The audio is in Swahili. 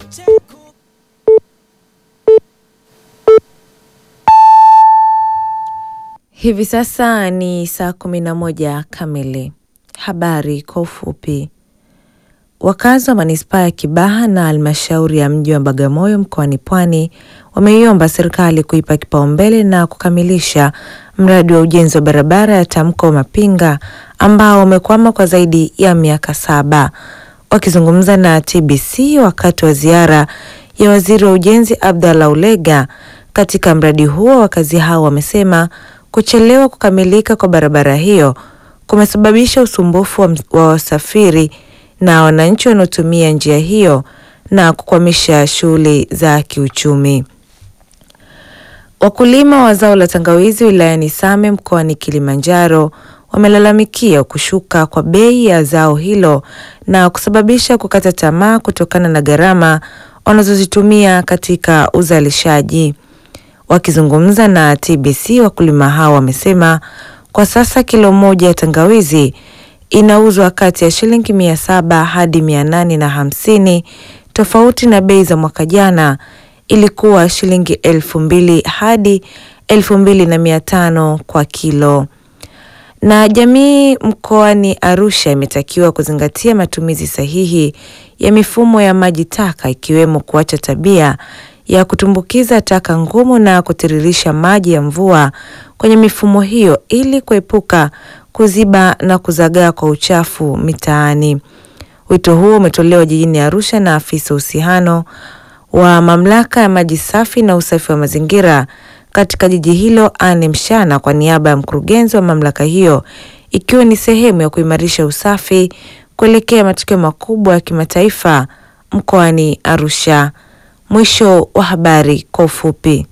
Hivi sasa ni saa kumi na moja kamili. Habari kwa ufupi. Wakazi wa manispaa ya Kibaha na halmashauri ya mji wa Bagamoyo mkoani Pwani wameiomba serikali kuipa kipaumbele na kukamilisha mradi wa ujenzi wa barabara ya Tamko Mapinga ambao umekwama kwa zaidi ya miaka saba. Wakizungumza na TBC wakati wa ziara ya waziri wa ujenzi Abdallah Ulega katika mradi huo, wakazi hao wamesema kuchelewa kukamilika kwa barabara hiyo kumesababisha usumbufu wa, wa wasafiri na wananchi wanaotumia njia hiyo na kukwamisha shughuli za kiuchumi. Wakulima wa zao la tangawizi wilayani Same mkoani Kilimanjaro wamelalamikia kushuka kwa bei ya zao hilo na kusababisha kukata tamaa kutokana na gharama wanazozitumia katika uzalishaji. Wakizungumza na TBC, wakulima hao wamesema kwa sasa kilo moja ya tangawizi inauzwa kati ya shilingi mia saba hadi mia nane na hamsini tofauti na bei za mwaka jana ilikuwa shilingi elfu mbili hadi elfu mbili na mia tano kwa kilo. Na jamii mkoani Arusha imetakiwa kuzingatia matumizi sahihi ya mifumo ya maji taka ikiwemo kuacha tabia ya kutumbukiza taka ngumu na kutiririsha maji ya mvua kwenye mifumo hiyo ili kuepuka kuziba na kuzagaa kwa uchafu mitaani. Wito huo umetolewa jijini Arusha na afisa uhusiano wa mamlaka ya maji safi na usafi wa mazingira katika jiji hilo Anne Mshana kwa niaba ya mkurugenzi wa mamlaka hiyo, ikiwa ni sehemu ya kuimarisha usafi kuelekea matukio makubwa ya kimataifa mkoani Arusha. Mwisho wa habari kwa ufupi.